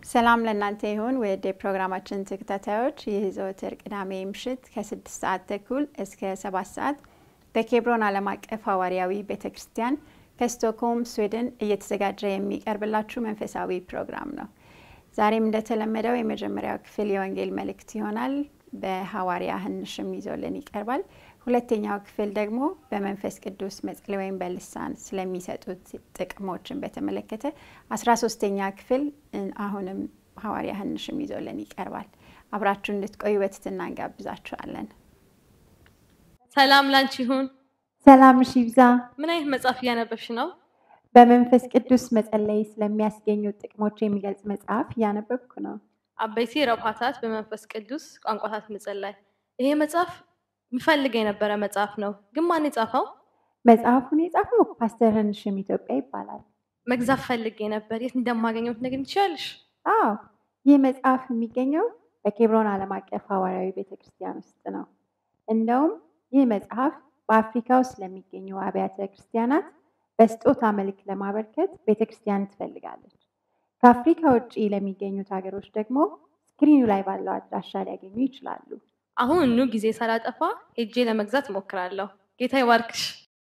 ሰላም ለእናንተ ይሁን ውድ የፕሮግራማችን ተከታታዮች። ይህ ዘወትር ቅዳሜ ምሽት ከስድስት ሰዓት ተኩል እስከ ሰባት ሰዓት በኬብሮን ዓለም አቀፍ ሐዋርያዊ ቤተ ክርስቲያን ከስቶክሆልም ስዊድን እየተዘጋጀ የሚቀርብላችሁ መንፈሳዊ ፕሮግራም ነው። ዛሬም እንደተለመደው የመጀመሪያው ክፍል የወንጌል መልእክት ይሆናል። በሐዋርያ ህንሽም ይዞልን ይቀርባል። ሁለተኛው ክፍል ደግሞ በመንፈስ ቅዱስ መጸለይ ወይም በልሳን ስለሚሰጡት ጥቅሞችን በተመለከተ አስራ ሶስተኛ ክፍል አሁንም ሐዋርያ ህንሽም ይዞልን ይቀርባል። አብራችሁ እንድትቆዩ በትህትና እንጋብዛችኋለን። ሰላም ላንቺ ይሁን። ሰላምሽ ይብዛ። ምን አይነት መጽሐፍ እያነበብሽ ነው? በመንፈስ ቅዱስ መጸለይ ስለሚያስገኙት ጥቅሞች የሚገልጽ መጽሐፍ እያነበብኩ ነው። አበይቲ ረብሃታት በመንፈስ ቅዱስ ቋንቋታት መጸለይ። ይሄ መጽሐፍ ምፈልግ የነበረ መጽሐፍ ነው፣ ግን ማን የጻፈው? መጽሐፉን የጻፈው ፓስተር ህንሽም ኢትዮጵያ ይባላል። መግዛት ፈልጌ ነበር። የት እንደማገኘው ትነግሪኝ ትችያለሽ? አዎ ይህ መጽሐፍ የሚገኘው በኬብሮን ዓለም አቀፍ ሐዋርያዊ ቤተክርስቲያን ውስጥ ነው። እንደውም ይህ መጽሐፍ በአፍሪካ ውስጥ ለሚገኙ አብያተ ክርስቲያናት በስጦታ መልክ ለማበርከት ቤተክርስቲያን ትፈልጋለች። ከአፍሪካ ውጭ ለሚገኙት ሀገሮች ደግሞ ስክሪኑ ላይ ባለው አድራሻ ሊያገኙ ይችላሉ። አሁን ኑ ጊዜ ሳላጠፋ ሄጄ ለመግዛት እሞክራለሁ። ጌታ ይባርክሽ።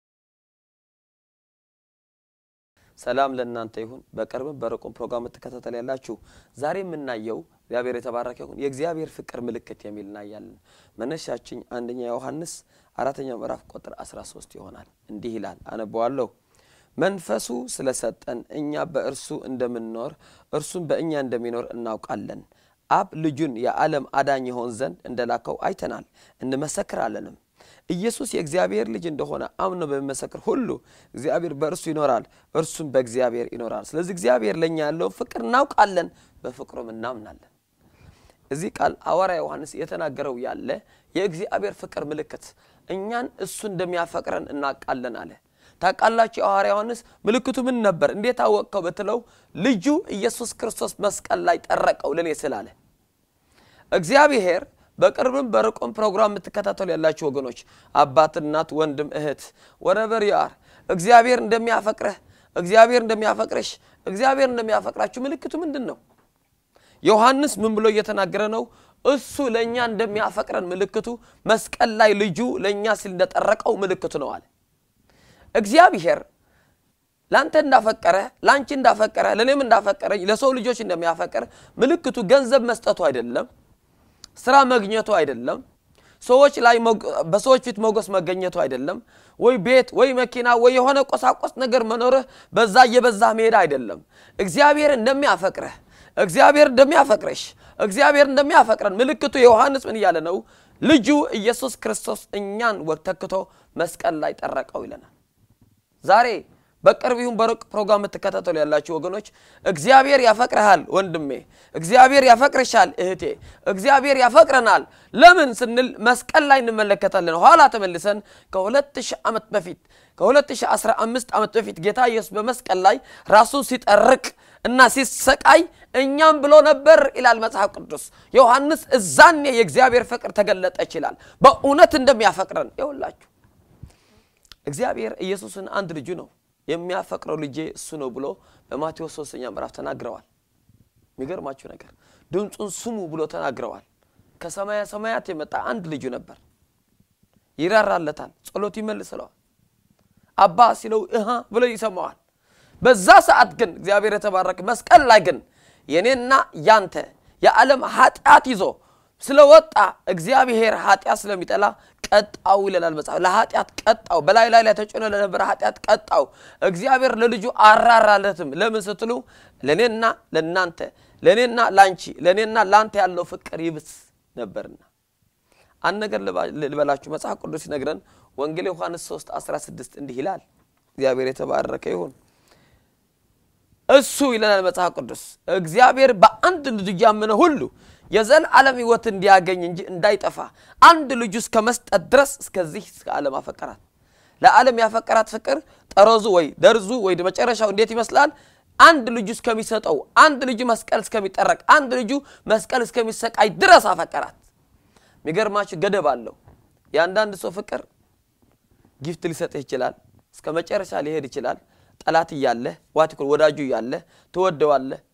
ሰላም ለእናንተ ይሁን። በቅርብም በርቁም ፕሮግራም የምትከታተል ያላችሁ ዛሬ የምናየው እግዚአብሔር የተባረከ ይሁን የእግዚአብሔር ፍቅር ምልክት የሚል እናያለን። መነሻችን አንደኛ ዮሐንስ አራተኛው ምዕራፍ ቁጥር 13 ይሆናል። እንዲህ ይላል፣ አነበዋለሁ። መንፈሱ ስለሰጠን እኛ በእርሱ እንደምንኖር እርሱም በእኛ እንደሚኖር እናውቃለን። አብ ልጁን የዓለም አዳኝ ይሆን ዘንድ እንደላከው አይተናል እንመሰክራለንም። ኢየሱስ የእግዚአብሔር ልጅ እንደሆነ አምኖ በሚመሰክር ሁሉ እግዚአብሔር በእርሱ ይኖራል፣ እርሱም በእግዚአብሔር ይኖራል። ስለዚህ እግዚአብሔር ለእኛ ያለውን ፍቅር እናውቃለን፣ በፍቅሩም እናምናለን። እዚህ ቃል ሐዋርያ ዮሐንስ የተናገረው ያለ የእግዚአብሔር ፍቅር ምልክት እኛን እሱ እንደሚያፈቅረን እናውቃለን አለ። ታውቃላችሁ የሐዋርያ ዮሐንስ ምልክቱ ምን ነበር? እንዴት አወቅከው ብትለው ልጁ ኢየሱስ ክርስቶስ መስቀል ላይ ጠረቀው ለእኔ ስላለ እግዚአብሔር በቅርብም በርቁም ፕሮግራም የምትከታተሉ ያላችሁ ወገኖች አባት፣ እናት፣ ወንድም፣ እህት ወረበር ያር እግዚአብሔር እንደሚያፈቅረህ እግዚአብሔር እንደሚያፈቅረሽ እግዚአብሔር እንደሚያፈቅራችሁ ምልክቱ ምንድን ነው? ዮሐንስ ምን ብሎ እየተናገረ ነው? እሱ ለእኛ እንደሚያፈቅረን ምልክቱ መስቀል ላይ ልጁ ለእኛ ሲል እንደጠረቀው ምልክቱ ነው አለ። እግዚአብሔር ለአንተ እንዳፈቀረ ለአንቺ እንዳፈቀረ ለእኔም እንዳፈቀረኝ ለሰው ልጆች እንደሚያፈቅር ምልክቱ ገንዘብ መስጠቱ አይደለም፣ ስራ መግኘቱ አይደለም፣ ሰዎች ላይ በሰዎች ፊት ሞገስ መገኘቱ አይደለም፣ ወይ ቤት ወይ መኪና ወይ የሆነ ቆሳቆስ ነገር መኖርህ በዛ እየበዛ መሄድ አይደለም። እግዚአብሔር እንደሚያፈቅረህ እግዚአብሔር እንደሚያፈቅረሽ እግዚአብሔር እንደሚያፈቅረን ምልክቱ የዮሐንስ ምን እያለ ነው? ልጁ ኢየሱስ ክርስቶስ እኛን ተክቶ መስቀል ላይ ጠረቀው ይለናል። ዛሬ በቅርብ ይሁን በሩቅ ፕሮግራም የምትከታተሉ ያላችሁ ወገኖች እግዚአብሔር ያፈቅረሃል ወንድሜ፣ እግዚአብሔር ያፈቅርሻል እህቴ፣ እግዚአብሔር ያፈቅረናል። ለምን ስንል መስቀል ላይ እንመለከታለን። ኋላ ተመልሰን ከ2000 ዓመት በፊት ከ2015 ዓመት በፊት ጌታ ኢየሱስ በመስቀል ላይ ራሱን ሲጠርቅ እና ሲሰቃይ እኛም ብሎ ነበር ይላል መጽሐፍ ቅዱስ። ዮሐንስ እዛኔ የእግዚአብሔር ፍቅር ተገለጠ ይችላል በእውነት እንደሚያፈቅረን ይውላችሁ እግዚአብሔር ኢየሱስን አንድ ልጁ ነው የሚያፈቅረው ልጄ እሱ ነው ብሎ በማቴዎስ ሶስተኛ ምዕራፍ ተናግረዋል። የሚገርማችሁ ነገር ድምፁን ስሙ ብሎ ተናግረዋል። ከሰማያ ሰማያት የመጣ አንድ ልጁ ነበር። ይራራለታል፣ ጸሎት ይመልስለዋል። አባ ሲለው እሃ ብሎ ይሰማዋል። በዛ ሰዓት ግን እግዚአብሔር የተባረከ መስቀል ላይ ግን የኔና ያንተ የዓለም ኃጢአት ይዞ ስለወጣ እግዚአብሔር ኃጢአት ስለሚጠላ ቀጣው ይለናል መጽሐፍ። ለኃጢአት ቀጣው፣ በላይ ላይ ላይ ተጭኖ ለነበረ ኃጢአት ቀጣው። እግዚአብሔር ለልጁ አራራለትም። ለምን ስትሉ ለእኔና ለእናንተ ለእኔና ላንቺ ለእኔና ላንተ ያለው ፍቅር ይብስ ነበርና። አንድ ነገር ልበላችሁ፣ መጽሐፍ ቅዱስ ሲነግረን ወንጌል ዮሐንስ 3 16 እንዲህ ይላል። እግዚአብሔር የተባረከ ይሁን። እሱ ይለናል መጽሐፍ ቅዱስ እግዚአብሔር በአንድ ልጁ ያመነ ሁሉ የዘላለም ሕይወት እንዲያገኝ እንጂ እንዳይጠፋ አንድ ልጁ እስከ መስጠት ድረስ እስከዚህ እስከ ዓለም አፈቀራት። ለዓለም ያፈቀራት ፍቅር ጠረዙ ወይ ደርዙ ወይ መጨረሻው እንዴት ይመስላል? አንድ ልጁ እስከሚሰጠው፣ አንድ ልጁ መስቀል እስከሚጠረቅ፣ አንድ ልጁ መስቀል እስከሚሰቃይ ድረስ አፈቀራት። የሚገርማችሁ ገደብ አለው። የአንዳንድ ሰው ፍቅር ጊፍት ሊሰጥህ ይችላል። እስከ መጨረሻ ሊሄድ ይችላል። ጠላት እያለህ ዋቲኮል ወዳጁ እያለህ ትወደዋለህ፣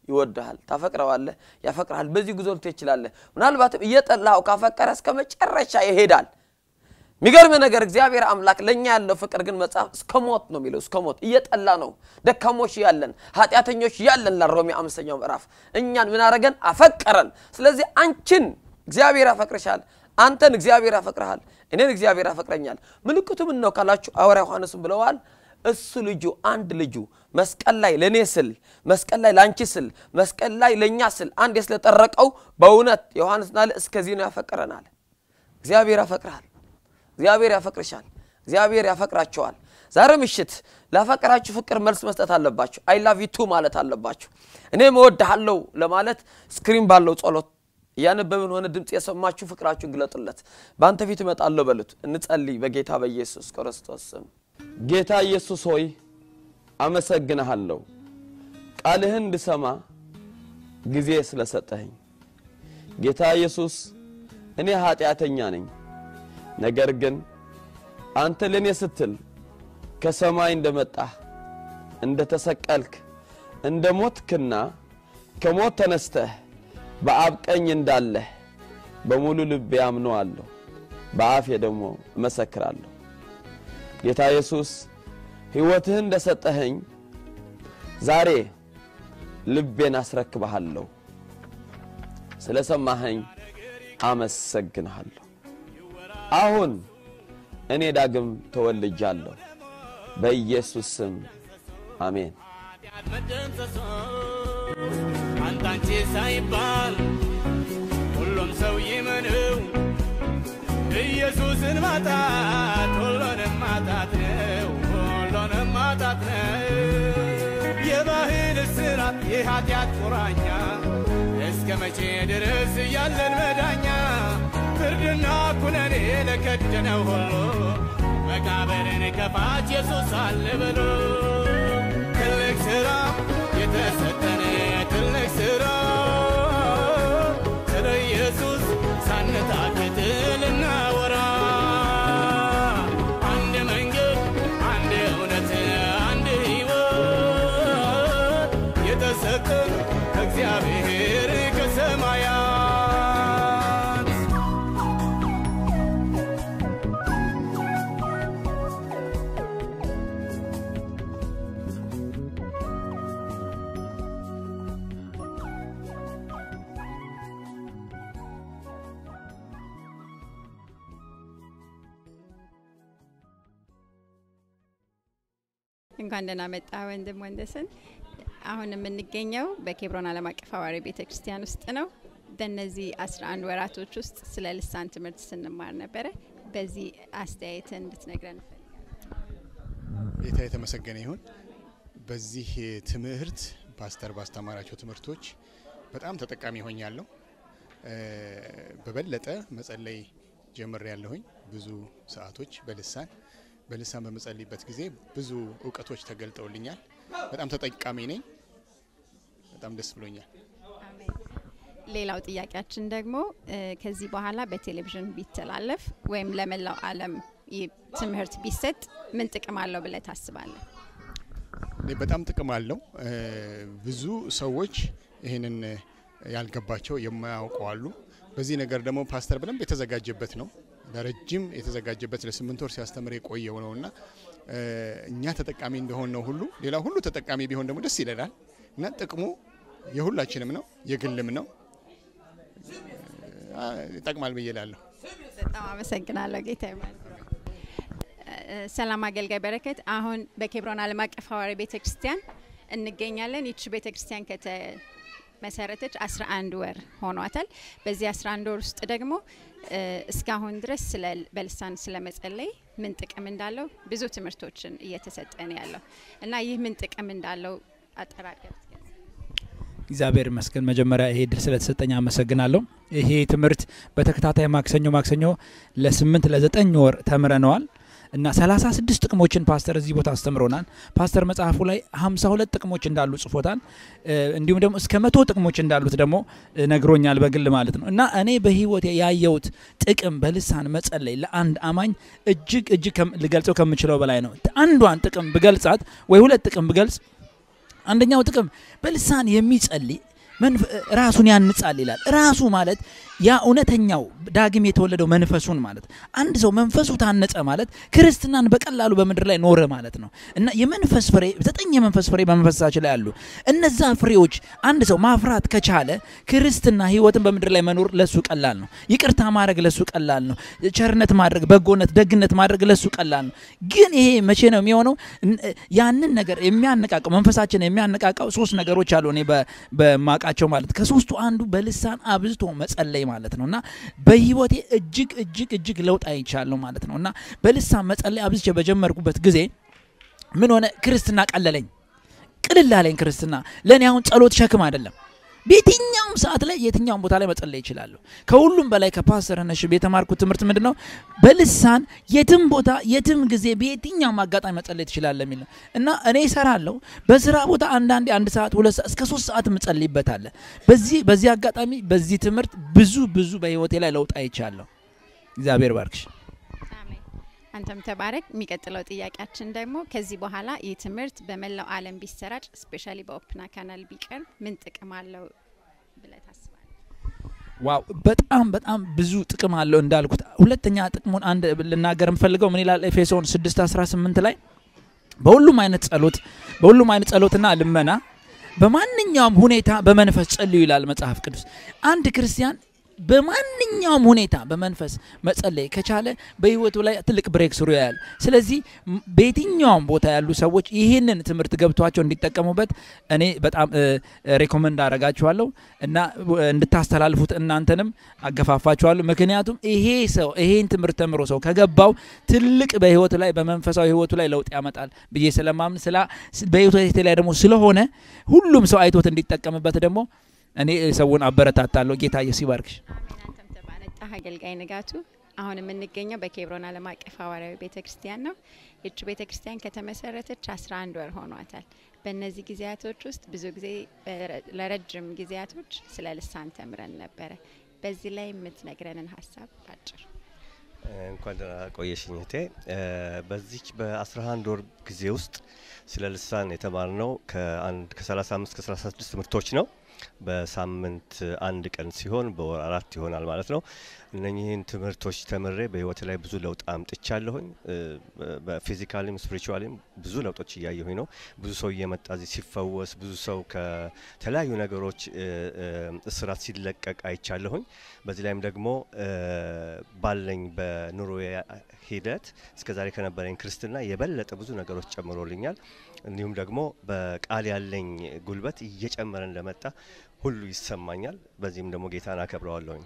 ይወድሃል፣ ታፈቅረዋለህ፣ ያፈቅርሃል። በዚህ ጉዞ ልትሄድ ትችላለህ። ምናልባትም እየጠላኸው ካፈቀረ እስከ መጨረሻ ይሄዳል። የሚገርም ነገር እግዚአብሔር አምላክ ለእኛ ያለው ፍቅር ግን መጽሐፍ እስከ ሞት ነው የሚለው። እስከ ሞት እየጠላ ነው ደካሞች ያለን ኃጢአተኞች ያለን ለሮሜ አምስተኛው ምዕራፍ እኛን ምን አረገን? አፈቀረን። ስለዚህ አንቺን እግዚአብሔር ያፈቅርሻል፣ አንተን እግዚአብሔር ያፈቅርሃል፣ እኔን እግዚአብሔር ያፈቅረኛል። ምልክቱ ምን ነው ካላችሁ ሐዋርያ ዮሐንስም ብለዋል እሱ ልጁ አንድ ልጁ መስቀል ላይ ለእኔ ስል መስቀል ላይ ለአንቺ ስል መስቀል ላይ ለእኛ ስል አንድ ስለጠረቀው በእውነት ዮሐንስ ናለ እስከዚህ ነው ያፈቅረናል። እግዚአብሔር ያፈቅርሃል። እግዚአብሔር ያፈቅርሻል። እግዚአብሔር ያፈቅራቸዋል። ዛሬ ምሽት ላፈቅራችሁ ፍቅር መልስ መስጠት አለባችሁ። አይ ላቭ ዩ ቱ ማለት አለባችሁ። እኔም እወድሃለሁ ለማለት ስክሪን ባለው ጸሎት እያነበብን ሆነ ድምፅ የሰማችሁ ፍቅራችሁን ግለጡለት። በአንተ ፊት እመጣለሁ በሉት። እንጸልይ በጌታ በኢየሱስ ክርስቶስ ስም። ጌታ ኢየሱስ ሆይ አመሰግንሃለሁ፣ ቃልህን እንድሰማ ጊዜ ስለሰጠኸኝ። ጌታ ኢየሱስ እኔ ኃጢአተኛ ነኝ ነገር ግን አንተ ለእኔ ስትል ከሰማይ እንደመጣህ እንደ ተሰቀልክ እንደ ሞትክና ከሞት ተነስተህ በአብ ቀኝ እንዳለህ በሙሉ ልቤ አምነዋለሁ፣ በአፌ ደግሞ እመሰክራለሁ። ጌታ ኢየሱስ ሕይወትህን እንደ ሰጠኸኝ ዛሬ ልቤን አስረክብሃለሁ። ስለ ሰማኸኝ አመሰግንሃለሁ። አሁን እኔ ዳግም ተወልጃለሁ። በኢየሱስ ስም አሜን። አንታንቺ ሳይባል ሁሉም ሰው ይመነው ኢየሱስን ማጣት ሁሉንም ማጣት ነው፣ ሁሉንም ማጣት ነው። የባህል እስራት የኃጢአት ቁራኛ እስከ መቼ ድረስ ያለን መዳኛ ፍርድና ኩነኔ ለከደነው ሁሉ መቃብርን ከፋች ኢየሱስ አለ ብሎ ትልቅ ሥራ የተሰጠን ትልቅ ሥራ ስለ ኢየሱስ ሳንታክት ልናወራ አንድ መንገድ፣ አንድ እውነት፣ አንድ ሕይወት የተሰጠን ከእግዚአብሔር ከሰማያት እንኳን ደህና መጣ ወንድም ወንደሰን። አሁን የምንገኘው በኬብሮን ዓለም አቀፍ ሐዋርያዊ ቤተ ክርስቲያን ውስጥ ነው። በእነዚህ 11 ወራቶች ውስጥ ስለ ልሳን ትምህርት ስንማር ነበረ። በዚህ አስተያየትን እንድትነግረን እንፈልጋለን። ጌታ የተመሰገነ ይሁን። በዚህ ትምህርት ፓስተር ባስተማራቸው ትምህርቶች በጣም ተጠቃሚ ሆኛለሁ። እ፣ በበለጠ መጸለይ ጀምር ያለሁኝ ብዙ ሰዓቶች በልሳን በልሳን በመጸልይበት ጊዜ ብዙ እውቀቶች ተገልጠውልኛል። በጣም ተጠቃሚ ነኝ። በጣም ደስ ብሎኛል። ሌላው ጥያቄያችን ደግሞ እ፣ ከዚህ በኋላ በቴሌቪዥን ቢተላለፍ ወይም ለመላው ዓለም ይህ ትምህርት ቢሰጥ ምን ጥቅም አለው ብለህ ታስባለህ? እኔ በጣም ጥቅም አለው። እ፣ ብዙ ሰዎች ይህንን ያልገባቸው የማያውቁ አሉ። በዚህ ነገር ደግሞ ፓስተር በደንብ የተዘጋጀበት ነው። ለረጅም የተዘጋጀበት ለስምንት ወር ሲያስተምር የቆየው ነው እና እ፣ እኛ ተጠቃሚ እንደሆን ነው ሁሉ ሌላ ሁሉ ተጠቃሚ ቢሆን ደግሞ ደስ ይለናል እና ጥቅሙ የሁላችንም ነው፣ የግልም ነው። አ፣ ይጠቅማል ብዬ እላለሁ። በጣም አመሰግናለሁ ጌታ ይባርክ። እ፣ ሰላም አገልጋይ በረከት፣ አሁን በኬብሮን ዓለም አቀፍ ሐዋርያዊ ቤተ ክርስቲያን እንገኛለን። ይቺ ቤተ ክርስቲያን ከተመሰረተች 11 ወር ሆኗታል። በዚህ 11 ወር ውስጥ ደግሞ እ፣ እስካሁን ድረስ ስለ በልሳን ስለ መጸለይ ምን ጥቅም እንዳለው ብዙ ትምህርቶችን እየተሰጠን ያለው እና ይህ ምን ጥቅም እንዳለው አጠራቀም እግዚአብሔር ይመስገን። መጀመሪያ ይሄ ድል ስለተሰጠኝ አመሰግናለሁ። ይሄ ትምህርት በተከታታይ ማክሰኞ ማክሰኞ ለስምንት ለዘጠኝ ወር ተምረነዋል እና ሰላሳ ስድስት ጥቅሞችን ፓስተር እዚህ ቦታ አስተምሮናል። ፓስተር መጽሐፉ ላይ ሀምሳ ሁለት ጥቅሞች እንዳሉ ጽፎታል። እ፣ እንዲሁም ደግሞ እስከ መቶ ጥቅሞች እንዳሉት ደግሞ እ፣ ነግሮኛል በግል ማለት ነው እና እኔ በህይወት ያየሁት ጥቅም በልሳን መጸለይ ለአንድ አማኝ እጅግ እጅግ ከም- ልገልጸው ከምችለው በላይ ነው። አንዷን ጥቅም ብገልጻት ወይ ሁለት ጥቅም ብገልጽ አንደኛው ጥቅም በልሳን የሚጸልይ መንፈ- ራሱን ያንጻል ይላል። ራሱ ማለት ያ እውነተኛው ዳግም የተወለደው መንፈሱን ማለት አንድ ሰው መንፈሱ ታነጸ ማለት ክርስትናን በቀላሉ በምድር ላይ ኖረ ማለት ነው እና የመንፈስ ፍሬ ዘጠኝ የመንፈስ ፍሬ በመንፈሳችን ላይ አሉ። እነዛ ፍሬዎች አንድ ሰው ማፍራት ከቻለ ክርስትና ህይወትን በምድር ላይ መኖር ለሱ ቀላል ነው። ይቅርታ ማድረግ ለሱ ቀላል ነው። ቸርነት ማድረግ፣ በጎነት፣ ደግነት ማድረግ ለሱ ቀላል ነው። ግን ይሄ መቼ ነው የሚሆነው? እን- ያንን ነገር የሚያነቃቀው መንፈሳችን የሚያነቃቃው ሶስት ነገሮች አሉ እኔ በ- በማቃቸው ማለት ከሶስቱ አንዱ በልሳን አብዝቶ መጸለይ ማለት ነው እና በህይወቴ እጅግ እጅግ እጅግ ለውጥ አይቻለሁ ማለት ነው እና በልሳን መጸለይ አብዝቼ በጀመርኩበት ጊዜ ምን ሆነ? ክርስትና ቀለለኝ፣ ቅልል አለኝ። ክርስትና ለእኔ አሁን ጸሎት ሸክም አይደለም። በየትኛውም ሰዓት ላይ የትኛውም ቦታ ላይ መጸለይ ይችላለሁ። ከሁሉም በላይ ከፓስተር ነሽብ የተማርኩት ትምህርት ምንድን ነው? በልሳን የትም ቦታ የትም ጊዜ በየትኛውም አጋጣሚ መጸለይ ትችላለህ የሚል ነው እና እኔ እሰራለሁ በስራ ቦታ አንዳንዴ አንድ ሰዓት ሁለት ሰዓት እስከ ሶስት ሰዓት ምጸልይበት አለ። በዚህ በዚህ አጋጣሚ በዚህ ትምህርት ብዙ ብዙ በህይወቴ ላይ ለውጥ አይቻለሁ። እግዚአብሔር ባርክሽ። አሜን። አንተም ተባረክ። የሚቀጥለው ጥያቄያችን ደግሞ ከዚህ በኋላ ይህ ትምህርት በመላው ዓለም ቢሰራጭ ስፔሻሊ በኦፕና ካናል ቢቀርብ ምን ጥቅም አለው ብለህ ታስባለህ? ዋው በጣም በጣም ብዙ ጥቅም አለው እንዳልኩት። ሁለተኛ ጥቅሙን አንድ ልናገር የምፈልገው ምን ይላል ኤፌሶን 6 18 ላይ በሁሉም አይነት ጸሎት በሁሉም አይነት ጸሎትና ልመና በማንኛውም ሁኔታ በመንፈስ ጸልዩ ይላል መጽሐፍ ቅዱስ። አንድ ክርስቲያን በማንኛውም ሁኔታ በመንፈስ መጸለይ ከቻለ በህይወቱ ላይ ትልቅ ብሬክ ስሩ ያያል። ስለዚህ ም- በየትኛውም ቦታ ያሉ ሰዎች ይህንን ትምህርት ገብቷቸው እንዲጠቀሙበት እኔ በጣም እ፣ ሬኮመንድ አረጋችኋለሁ እና እ፣ እንድታስተላልፉት እናንተንም አገፋፋችኋለሁ። ምክንያቱም ይሄ ሰው ይሄን ትምህርት ተምሮ ሰው ከገባው ትልቅ በህይወቱ ላይ በመንፈሳዊ ህይወቱ ላይ ለውጥ ያመጣል ብዬ ስለማምን ስላ በህይወቴ ላይ ደግሞ ስለሆነ ሁሉም ሰው አይቶት እንዲጠቀምበት ደግሞ እኔ ሰውን አበረታታለሁ። ጌታ ኢየሱስ ይባርክሽ። አሜን። አንተም ተባረክ። አገልጋይ ንጋቱ አሁን የምንገኘው በኬብሮን ዓለም አቀፍ ሐዋርያዊ ቤተ ክርስቲያን ነው። ይች ቤተ ክርስቲያን ከተመሰረተች 11 ወር ሆኗታል። በእነዚህ ጊዜያቶች ውስጥ ብዙ ጊዜ በረ- ለረጅም ጊዜያቶች ስለ ልሳን ተምረን ነበረ። በዚህ ላይ የምትነግረንን ሀሳብ ባጭር እንኳን ደህና ቆየሽኝ እህቴ። እ፣ በዚች በ11 ወር ጊዜ ውስጥ ስለ ልሳን የተማርነው ከአንድ ከ35 እስከ 36 ትምህርቶች ነው። በሳምንት አንድ ቀን ሲሆን በወር አራት ይሆናል ማለት ነው። እነኚህን ትምህርቶች ተምሬ በህይወት ላይ ብዙ ለውጥ አምጥቻለሁኝ። እ፣ በፊዚካሊም ስፒሪቹዋሊም ብዙ ለውጦች እያየሁኝ ነው። ብዙ ሰው እየመጣ እዚህ ሲፈወስ፣ ብዙ ሰው ከተለያዩ ነገሮች እ፣ እ፣ እስራት ሲለቀቅ አይቻለሁኝ። በዚህ ላይም ደግሞ እ፣ ባለኝ በኑሮ ሂደት እስከ ዛሬ ከነበረኝ ክርስትና የበለጠ ብዙ ነገሮች ጨምሮልኛል። እንዲሁም ደግሞ በቃል ያለኝ ጉልበት እየጨመረ እንደመጣ ሁሉ ይሰማኛል። በዚህም ደግሞ ጌታን አከብረዋለሁኝ።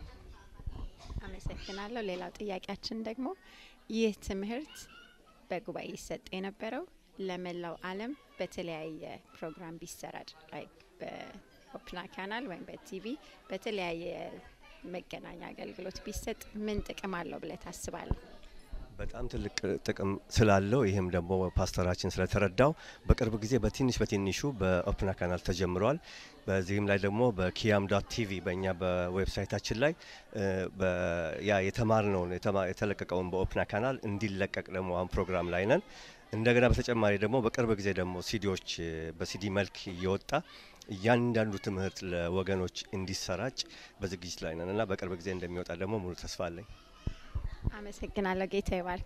አመሰግናለሁ። ሌላው ጥያቄያችን ደግሞ ይህ ትምህርት በጉባኤ ይሰጥ የነበረው ለመላው ዓለም በተለያየ ፕሮግራም ቢሰራጭ ላይክ በኦፕና ካናል ወይም በቲቪ በተለያየ መገናኛ አገልግሎት ቢሰጥ ምን ጥቅም አለው ብለህ ታስባለህ? በጣም ትልቅ ጥቅም ስላለው ይህም ደግሞ ፓስተራችን ስለተረዳው በቅርብ ጊዜ በትንሽ በትንሹ በኦፕና ካናል ተጀምረዋል። በዚህም ላይ ደግሞ በኪያም ዶት ቲቪ በእኛ በዌብሳይታችን ላይ እ፣ በ- ያ የተማርነውን የተማ- የተለቀቀውን በኦፕና ካናል እንዲለቀቅ ደግሞ አሁን ፕሮግራም ላይ ነን። እንደገና በተጨማሪ ደግሞ በቅርብ ጊዜ ደግሞ ሲዲዎች እ፣ በሲዲ መልክ እየወጣ እያንዳንዱ ትምህርት ለወገኖች እንዲሰራጭ በዝግጅት ላይ ነን እና በቅርብ ጊዜ እንደሚወጣ ደግሞ ሙሉ ተስፋ አለኝ። አመሰግናለሁ። ጌታ ይባርክ።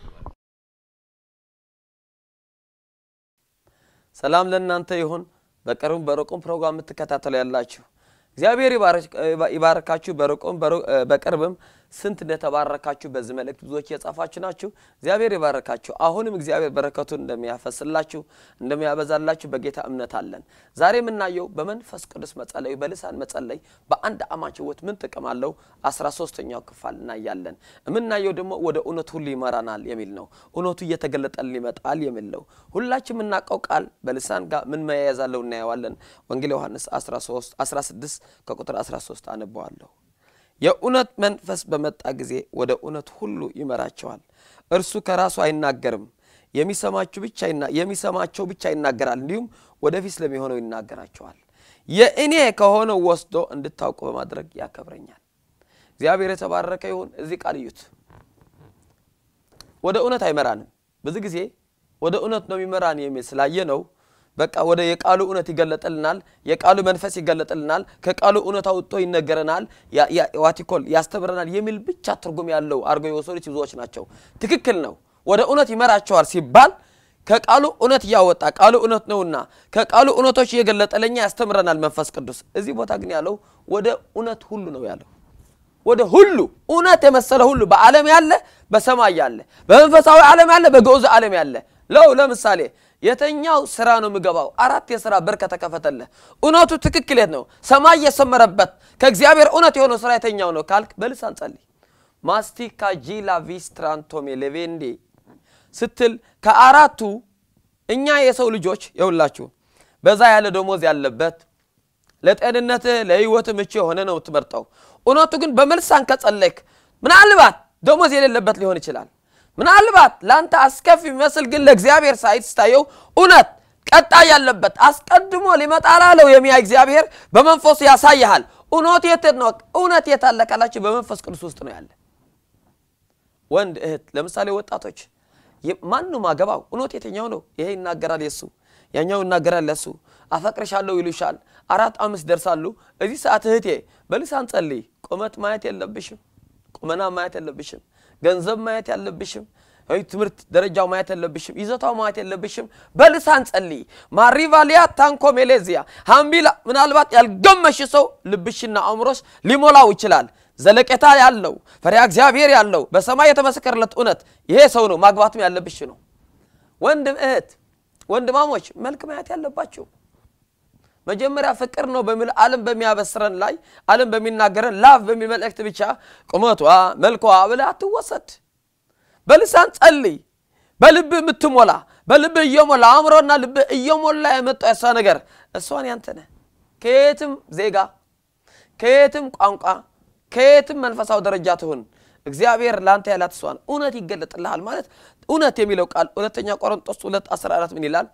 ሰላም ለእናንተ ይሁን። በቅርብም በሩቁም ፕሮግራም የምትከታተሉ ያላችሁ እግዚአብሔር ይባርክ- ይባርካችሁ። በሩቁም በሩ- በቅርብም ስንት እንደተባረካችሁ በዚህ መልእክት ብዙዎች እየጻፋችሁ ናችሁ። እግዚአብሔር ይባርካችሁ። አሁንም እግዚአብሔር በረከቱን እንደሚያፈስላችሁ እንደሚያበዛላችሁ በጌታ እምነት አለን። ዛሬ የምናየው በመንፈስ ቅዱስ መጸለዩ በልሳን መጸለይ በአንድ አማች ሕይወት ምን ጥቅም አለው? አስራ ሶስተኛው ክፋል እናያለን። የምናየው ደግሞ ወደ እውነት ሁሉ ይመራናል የሚል ነው። እውነቱ እየተገለጠልን ይመጣል የሚል ነው። ሁላችን የምናውቀው ቃል በልሳን ጋር ምን መያያዝ አለው እናየዋለን። ወንጌል ዮሐንስ 13 16 ከቁጥር 13 አነበዋለሁ። የእውነት መንፈስ በመጣ ጊዜ ወደ እውነት ሁሉ ይመራቸዋል። እርሱ ከራሱ አይናገርም፣ የሚሰማችሁ ብቻ ይና- የሚሰማቸው ብቻ ይናገራል፣ እንዲሁም ወደፊት ስለሚሆነው ይናገራቸዋል። የእኔ ከሆነው ወስዶ እንድታውቁ በማድረግ ያከብረኛል። እግዚአብሔር የተባረከ ይሁን። እዚህ ቃል እዩት። ወደ እውነት አይመራንም። ብዙ ጊዜ ወደ እውነት ነው የሚመራን የሚል ስላየ ነው በቃ ወደ የቃሉ እውነት ይገለጥልናል። የቃሉ መንፈስ ይገለጥልናል። ከቃሉ እውነት አውጥቶ ይነገረናል፣ ዋቲኮል ያስተምረናል የሚል ብቻ ትርጉም ያለው አድርገው የወሰዱት ብዙዎች ናቸው። ትክክል ነው። ወደ እውነት ይመራቸዋል ሲባል ከቃሉ እውነት እያወጣ ቃሉ እውነት ነውና ከቃሉ እውነቶች እየገለጠ ለኛ ያስተምረናል መንፈስ ቅዱስ። እዚህ ቦታ ግን ያለው ወደ እውነት ሁሉ ነው ያለው። ወደ ሁሉ እውነት የመሰለ ሁሉ በዓለም ያለ በሰማይ ያለ በመንፈሳዊ ዓለም ያለ በግዑዝ ዓለም ያለ ለው ለምሳሌ የተኛው ስራ ነው የምገባው አራት የስራ በር ከተከፈተልህ እውነቱ ትክክል የት ነው ሰማይ የሰመረበት ከእግዚአብሔር እውነት የሆነው ስራ የተኛው ነው ካልክ በልሳን ጸልይ ማስቲካ ጂላ ቪስትራንቶሜ ሌቬንዴ ስትል ከአራቱ እኛ የሰው ልጆች የሁላችሁ በዛ ያለ ደሞዝ ያለበት ለጤንነትህ ለህይወት ምቹ የሆነ ነው የምትመርጠው እውነቱ ግን በመልሳን ከጸለይክ ምናልባት ደሞዝ የሌለበት ሊሆን ይችላል ምናልባት ለአንተ አስከፊ የሚመስል ግን ለእግዚአብሔር ሳይት ስታየው እውነት ቀጣይ ያለበት አስቀድሞ ሊመጣ ላለው የሚያ እግዚአብሔር በመንፈሱ ያሳይሃል እውነት የት ነው እውነት የት አለ ካላችሁ በመንፈስ ቅዱስ ውስጥ ነው ያለ ወንድ እህት ለምሳሌ ወጣቶች ማንም አገባው እውነት የተኛው ነው ይሄ ይናገራል የሱ ያኛው ይናገራል ለሱ አፈቅርሻለሁ ይሉሻል አራት አምስት ደርሳሉ እዚህ ሰዓት እህቴ በልሳን ጸልይ ቁመት ማየት የለብሽም ቁመና ማየት የለብሽም ገንዘብ ማየት ያለብሽም ትምህርት ደረጃው ማየት የለብሽም ይዘታው ማየት የለብሽም በልሳን ጸልይ ማሪቫሊያ ታንኮ ሜሌዚያ ሀምቢላ ምናልባት ያልገመሽ ሰው ልብሽና አእምሮሽ ሊሞላው ይችላል ዘለቄታ ያለው ፈሪያ እግዚአብሔር ያለው በሰማይ የተመሰከረለት እውነት ይሄ ሰው ነው ማግባትም ያለብሽ ነው ወንድም እህት ወንድማሞች መልክ ማየት ያለባቸው መጀመሪያ ፍቅር ነው በሚል ዓለም በሚያበስረን ላይ ዓለም በሚናገረን ላቭ በሚል መልእክት ብቻ ቁመቷ መልኳ ብለ አትወሰድ በልሳን ጸልይ በልብህ የምትሞላ በልብህ እየሞላ አእምሮና ልብህ እየሞላ የመጣው የሷ ነገር እሷን ያንተነ ከየትም ዜጋ ከየትም ቋንቋ ከየትም መንፈሳዊ ደረጃ ትሁን እግዚአብሔር ለአንተ ያላት እሷን እውነት ይገለጥልሃል ማለት እውነት የሚለው ቃል ሁለተኛ ቆሮንጦስ 2 14 ምን ይላል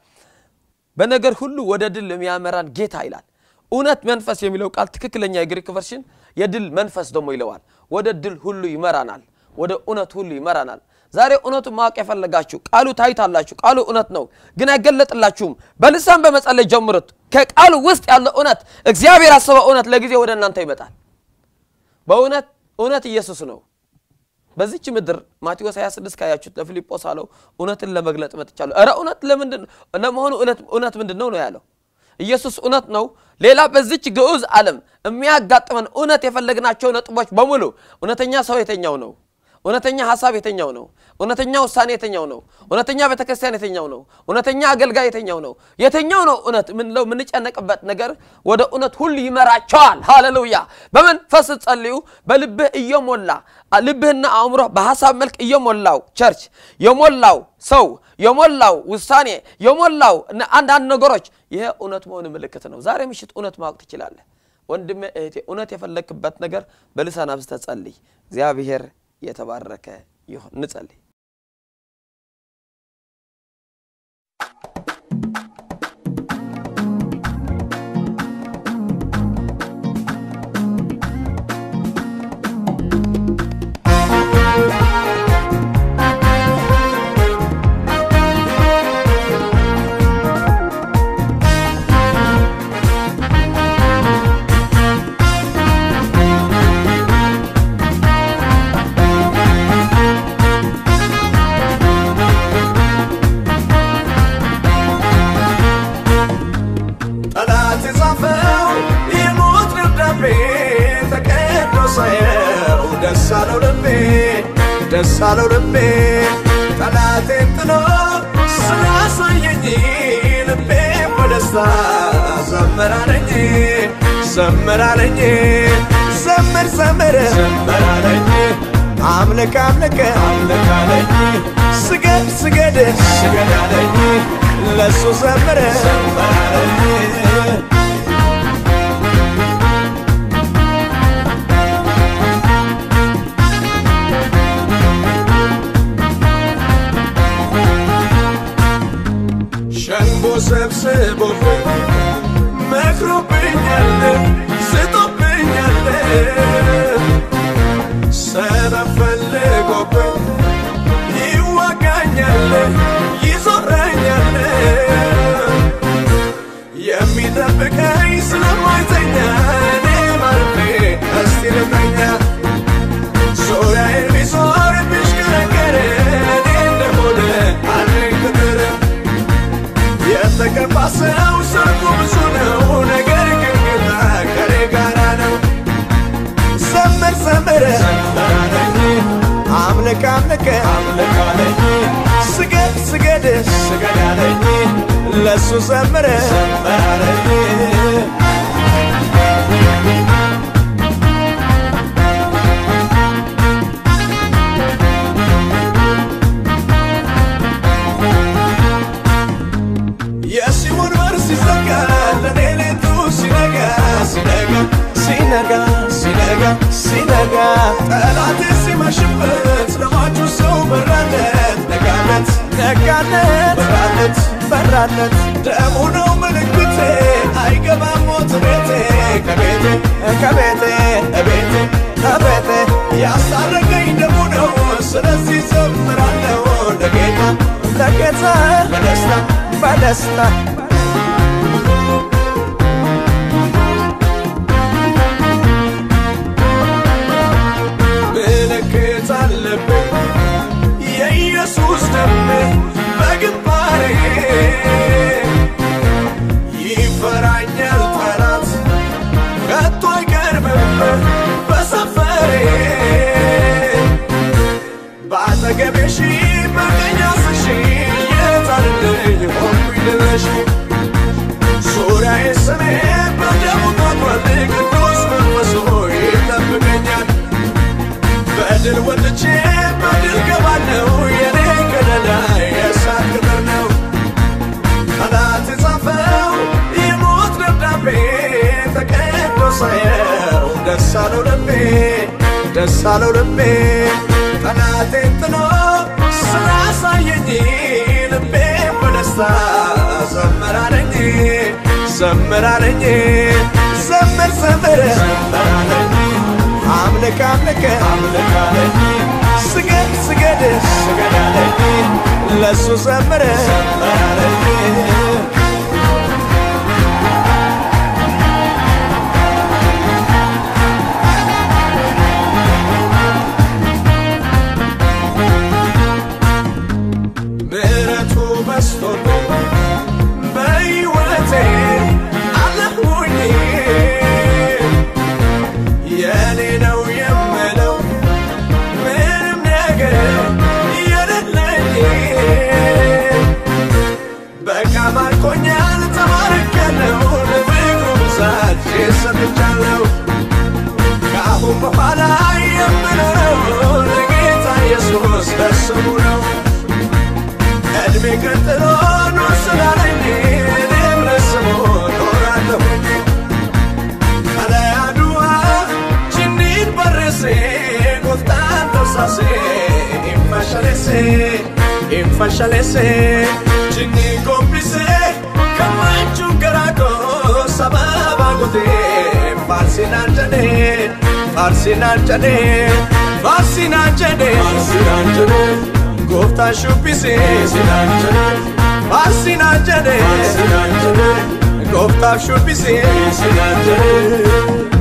በነገር ሁሉ ወደ ድል የሚያመራን ጌታ ይላል እውነት መንፈስ የሚለው ቃል ትክክለኛ የግሪክ ቨርሽን የድል መንፈስ ደግሞ ይለዋል ወደ ድል ሁሉ ይመራናል ወደ እውነት ሁሉ ይመራናል ዛሬ እውነቱን ማወቅ የፈለጋችሁ ቃሉ ታይታላችሁ ቃሉ እውነት ነው ግን አይገለጥላችሁም በልሳን በመጸለይ ጀምሩት ከቃሉ ውስጥ ያለው እውነት እግዚአብሔር ያሰበው እውነት ለጊዜ ወደ እናንተ ይመጣል በእውነት እውነት ኢየሱስ ነው በዚች ምድር ማቴዎስ 26 ካያችሁት ለፊልጶስ አለው እውነትን ለመግለጥ መጥቻለሁ እረ እውነት ለምንድን ለመሆኑ እውነት ምንድን ነው ነው ያለው ኢየሱስ እውነት ነው ሌላ በዚች ግዑዝ ዓለም የሚያጋጥመን እውነት የፈለግናቸው ነጥቦች በሙሉ እውነተኛ ሰው የተኛው ነው እውነተኛ ሀሳብ የተኛው ነው እውነተኛ ውሳኔ የተኛው ነው እውነተኛ ቤተክርስቲያን የተኛው ነው እውነተኛ አገልጋይ የተኛው ነው የተኛው ነው እውነት ምንለው የምንጨነቅበት ነገር ወደ እውነት ሁሉ ይመራቸዋል ሃሌሉያ በመንፈስ ጸልዩ በልብህ እየሞላ ልብህና አእምሮ በሀሳብ መልክ እየሞላው ቸርች የሞላው ሰው የሞላው ውሳኔ የሞላው አንዳንድ ነገሮች ይሄ እውነት መሆን ምልክት ነው ዛሬ ምሽት እውነት ማወቅ ትችላለህ ወንድሜ እህቴ እውነት የፈለግክበት ነገር በልሳን አብዝተህ ጸልይ እግዚአብሔር የተባረከ ይሁን እንጸልይ ጠላት የጻፈው የሞት ደብዳቤ ተቀዶ ሳየው ደስ አለው ልቤ ደስ አለው ልቤ ጠላቴን ጥሎ ስላሳየኝ ልቤ በደስታ ዘመራለኝ ዘመራለኝ ዘምር ዘምር ዘመራለኝ አምልክ አምልክ አምልክ አለኝ ስገድ ስገድ ስገድ አለኝ ለሱ ዘምር ዘምር አለኝ ሸንጎ ሰብስቦ መክሮብኛል ስቶብኛል ሰበብ ፈልጎብኝ ይዋጋኛል ይዞረኛል የሚጠብቀኝ ስለማይተኛ እኔ ማርፌ እስቲ ልተኛ ዙሪያዬን ቢዞር ቢሽከረከር እኔ እንደሆነ አለኝ ቅጥር የተቀባ ሰው ሰርጉ ብዙ ነው ነገር ግን ጌታ ከኔ ጋራ ነው ዘምር ዘምር ዘምራለኝ አምልክ አምልክ አምልክ አለኝ ስገድ ስገድ ስገድ አለኝ ለሱ ዘምር ዘምራለኝ የሲኦል በር ሲዘጋ ለሌሊቱ ሲነጋ ሲነጋ ሲነጋ ሲነጋ ሲነጋ ጠላቴ ሲመሽበት ለሟቹ ሰው በራለት ነጋለት ነጋለት በራለት በራለት ደሙ ነው ምልክቴ አይገባም ሞት ቤቴ ከቤቴ ከቤቴ እቤቴ ከቤቴ ያስታረቀኝ ደሙ ነው ስለዚህ ዘምራለሁ ለጌታ ለጌታ በደስታ በደስታ ምልክት አለብኝ የኢየሱስ ደም በግንባሬ ይፈራኛል ጠላት ከቶ አይቀርብም በሰፈሬ በአጠገቤ ሺህ በቀኝ አስር ሺህ የታልልኝ ሆንኩኝ ልለሽ ዙሪያዬ ስሜ በደሙ ታጥሯል ቅዱስ መንፈሱ ይጠብቀኛል በድል ወጥቼ በድል ገባለሁ የኔ ከለላ የእሳት ቅጥር ነው ጠላት የጻፈው የሞት ደብዳቤ ተቀዶ ሳየው ደስ አለው ልቤ ደስ አለው ልቤ ጠላቴን ጥሎ ስላሳየኝ ልቤ በደስታ ዘመራለኝ ዘመራለኝ ዘምር ዘምር ዘመራለኝ አምልክ አምልክ አምልክ አለኝ ስገድ ስገድ ስገድ አለኝ ለሱ ዘምር ዘምር አለኝ ምሕረቱ በስቶልኝ በሕይወቴ አለሁኝ የኔ ነው የምለው ምንም ነገር የሌለኝ በቃ ማርኮኛል ተማርኬያለሁ ለፍቅሩ ብዛት ሰጥቻለሁ ከአሁን በኋላ የምኖረው ለጌታ ኢየሱስ ለስሙ ነው እድሜ ቀጥሎ ኑር ስላለኝ እኔም ለስሙ ኖራለሁኝ ከለያዱዋ ችኒን በርሴ ጎፍታን ተርሳሴ ኢንፋሻሌሴ ኢንፋሻሌሴ ችኒ ጎንቢሴ ከማንቹን ገራቆ ሰባባ ጎቴ ፋርሲናን ጀዴ ፋርሲናን ጀዴ ፋርሲናን ጀዴ ፋርሲናን ጀዴ gooftaan shubbisee sinaan jedhe faarsinaan jedhe sinaan jedhe gooftaaf shubbisee sinaan jedhe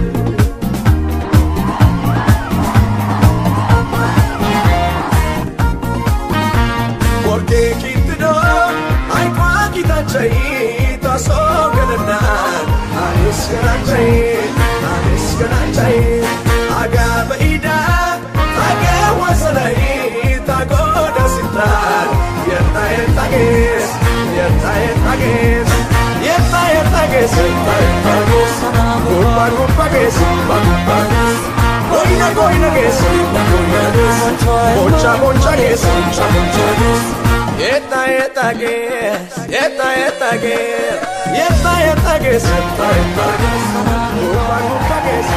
Porque kittido aikwaa kitachai tasoo galanaan anis ganachai anis ganachai agaa ba'idaa tagaa wasanai tagoda sintaan yetta yetta gees yetta yetta gees yetta yetta gees yetta yetta gees gurba gurba gees gurba gurba gees goina goina gees goina goina gees boncha boncha gees boncha boncha gees yetta yetta gees yetta yetta gees yetta yetta gees yetta yetta gees gurba gurba gees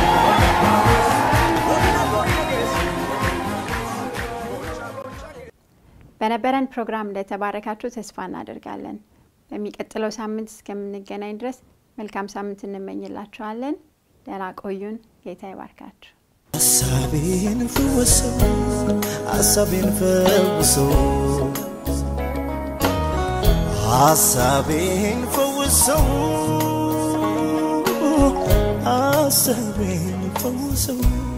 በነበረን ፕሮግራም እንደተባረካችሁ ተስፋ እናደርጋለን። በሚቀጥለው ሳምንት እስከምንገናኝ ድረስ መልካም ሳምንት እንመኝላችኋለን። ደህና ቆዩን። ጌታ ይባርካችሁ። ሀሳቤን ፈወሰው ሀሳቤን ፈውሰው ሐሳቤን ፈውሰው ሐሳቤን ፈውሰው